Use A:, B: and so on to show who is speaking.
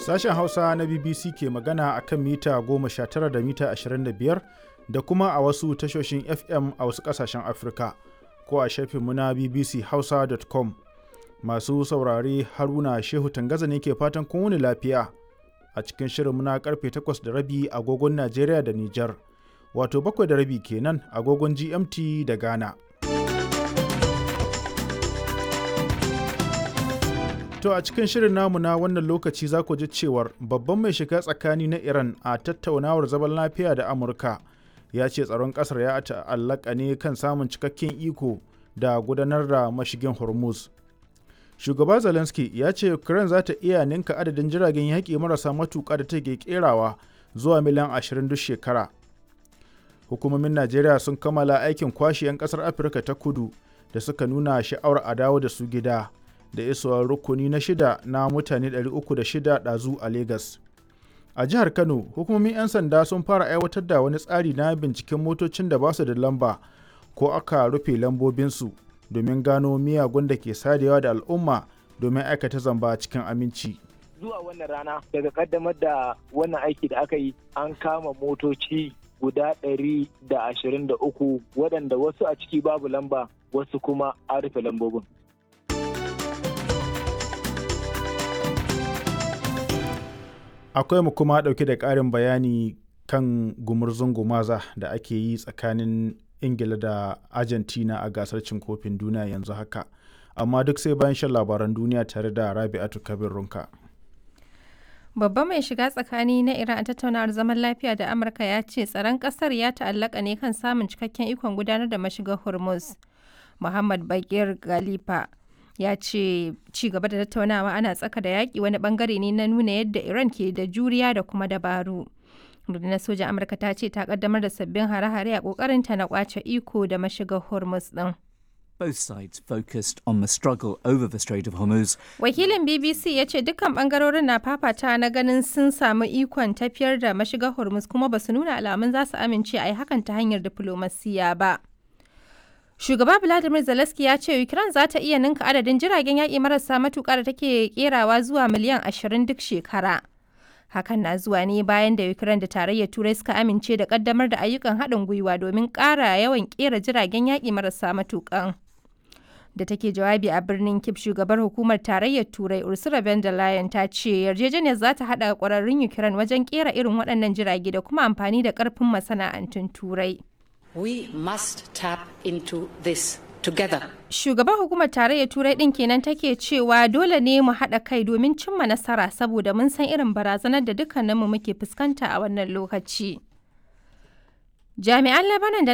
A: Sashen Hausa na BBC ke magana a kan mita 19 da mita 25 da kuma a wasu tashoshin FM a wasu ƙasashen Afirka ko a shafinmu na bbchausa.com. Masu saurare Haruna Shehu Tangaza ne ke fatan kun wuni lafiya a cikin shirinmu na karfe 8 da rabi agogon Najeriya da Nijar, wato 7 da rabi kenan agogon GMT da Ghana. To a cikin shirin namu na wannan lokaci za ku ji cewar babban mai shiga tsakani na Iran a tattaunawar zaman lafiya da Amurka ya ce tsaron ƙasar ya ta'allaka ne kan samun cikakken iko da gudanar da mashigin Hormuz. Shugaba Zelensky ya ce Ukraine za ta iya ninka adadin jiragen yaƙi marasa matuƙa da take kerawa zuwa miliyan 20 duk shekara. Hukumomin Najeriya sun kammala aikin kwashe 'yan ƙasar Afirka ta kudu da suka nuna sha'awar a dawo da su gida. da isowar rukuni na shida na mutane 306 ɗazu a Legas. A jihar Kano, hukumomin 'yan sanda sun fara aiwatar da wani tsari na binciken motocin da ba su da lamba ko aka rufe lambobinsu domin gano miyagun da ke sadewa da al'umma domin aikata zamba cikin aminci.
B: Zuwa wannan rana daga kaddamar da wannan aiki da aka yi an kama motoci guda ɗari da ashirin da uku waɗanda wasu a ciki babu lamba wasu kuma an rufe lambobin.
A: akwai mu kuma ɗauke da ƙarin bayani kan gumurzun gumaza da ake yi tsakanin ingila da argentina a gasar cin kofin duniya yanzu haka amma duk sai bayan shan labaran duniya tare da rabi'atu kabir runka
C: babba mai shiga tsakani na iran a tattaunawar zaman lafiya da amurka ya ce tsaron kasar ya ta'allaka ne kan samun cikakken ikon gudanar da mashigar hormuz muhammad bakir galifa ya ce ci gaba da tattaunawa ana tsaka da yaƙi wani bangare ne na nuna yadda iran ke da juriya da kuma dabaru rundunar sojan amurka ta ce ta kaddamar da sabbin hare-hare a ƙoƙarinta na kwace iko da mashigar hormuz din
D: Both sides focused on the struggle over the Strait of Hormuz.
C: Wakilin BBC ya ce dukkan bangarorin na fafata na ganin sun samu ikon tafiyar da mashigar Hormuz kuma ba su nuna alamun za su amince a yi hakan ta hanyar diflomasiya ba. Shugaba Vladimir Zelensky ya ce Ukraine za ta iya ninka adadin jiragen yaƙi marasa matuƙa da take kerawa zuwa miliyan 20 duk shekara. Hakan na zuwa ne bayan da Ukraine da tarayyar Turai suka amince da ƙaddamar da ayyukan haɗin gwiwa domin ƙara yawan ƙera jiragen yaƙi marasa matuƙan. Da take jawabi a birnin Kip shugabar hukumar tarayyar Turai Ursula von der Leyen ta ce yarjejeniyar za ta haɗa ƙwararrun Ukraine wajen ƙera irin waɗannan jirage da kuma amfani da ƙarfin masana'antun Turai.
E: We must tap into this together.
C: Shugaban hukumar tarayyar Turai ɗin kenan take cewa dole ne mu haɗa kai domin cimma nasara saboda mun san irin barazanar da dukkaninmu muke fuskanta a wannan lokaci. Jami'an Lebanon da